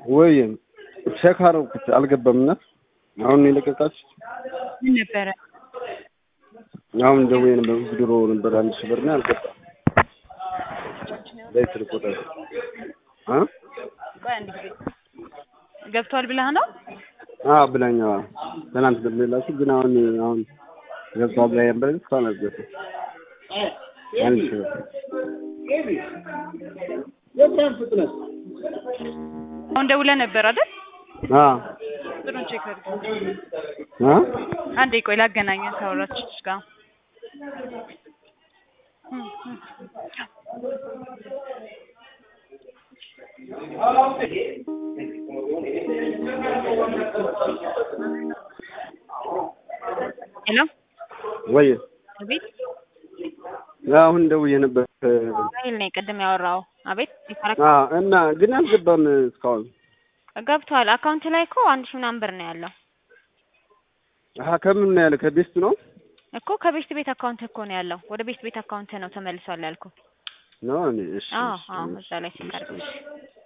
ወይ ቼክ አደረኩት አልገባም። እና አሁን ነው የለቀቃችሁ? ምን ነበረ? አሁን ደውዬ ነበር ድሮ ነበር አንድ ሺህ ብር ነው አልገባም። በስልክ ቁጥር አ ቆይ አንድ ጊዜ ገብቷል ብለህ ነው? አዎ ብላኛ ትናንት ደውዬላችሁ ግን አሁን አሁን ገብቷል ብላኝ ነበር ግን እስካሁን አልገባም። አንድ ሺህ ብር አሁን ደውለህ ነበር አይደል? አ ጥሩን ቼክ አድርግ። አ አንዴ ቆይ ላገናኘን ካወራችሽ ጋር ሄሎ ወይ አቤት አሁን ደውዬ ነበር ኃይል ነኝ ቅድም ያወራው አቤት ይፈረክ አ እና ግን አልገባም እስካሁን ገብቷል አካውንት ላይ እኮ አንድ ሺህ ምናምን ብር ነው ያለው አሀ ከምን ነው ያለ ከቤስት ነው እኮ ከቤስት ቤት አካውንት እኮ ነው ያለው ወደ ቤስት ቤት አካውንት ነው ተመልሷል ያልኩ ነው እኔ እሺ አዎ እሺ አዎ እዛ ላይ ሲቀርብ